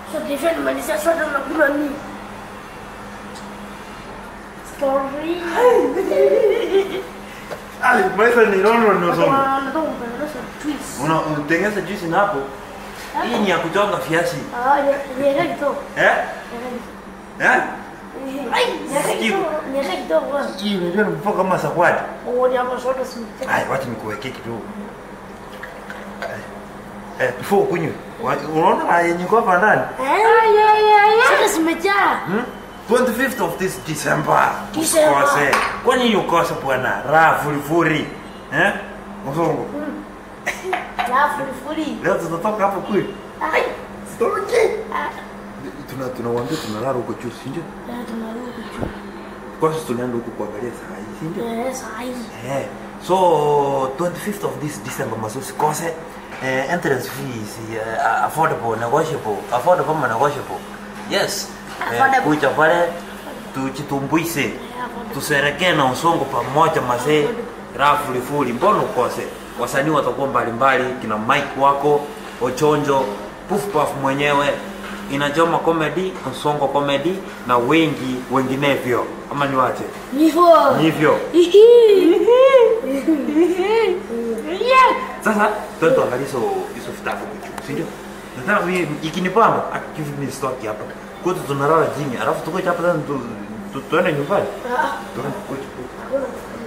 So defend malizia sote nakula nini? Story. Ai, maisha ni nono no songo. Kwa nataka kutengeneza twist. Una utengeneza juice na hapo. Hii ni ya kuchonga viazi. Ah, ni ni kidogo. Eh? Eh? Ai, ni kidogo. Ni kidogo. Hii unajua ni mpaka kama sakwadi. Oh, ni hapo sote simteka. Ai, wacha nikuwekee kidogo. Eh, before kunywe. wa- Unaona yenye kwa hapa ndani? Eh, yeah, yeah, yeah. Sote zimejaa. Hmm? 25th of this December. December. Usikose. Kwani hiyo kosa bwana? Raha furifuri. Eh? Msongo. La furifuri. Leo tutatoka hapo kweli. Ai. Sitoki. Ah, Tuna tunawaambia tunalala huko juu, si ndio? eh, tunarudi juu. Kwanza tunaenda huko kuangalia saa hii, si ndio? Eh, saa hii. Eh. So 25th of this December maso usikose. Eh, entrance fees uh, affordable, negotiable, affordable ama negotiable. Yes. Eh, Affordable. kuja pale tujitumbuise. Tusherekee na usongo pamoja mazee. Raha fulifuli, mbona ukose? Wasanii watakuwa mbalimbali, kina Mike wako, Ochonjo, Puff Puff mwenyewe, Inajoma Comedy, Usongo Comedy na wengi wenginevyo. Ama niwache? Hivyo. Hivyo. Yeah. Sasa twende tuangalie hizo hizo vitabu kitu, si ndio? Nataka mimi ikinipamba give me stock hapa. Kwetu tunalala chini, alafu tukoje hapa tena tu- tu- tuende nyumbani. Ah, Tuende kwetu. kwetu. hakuna.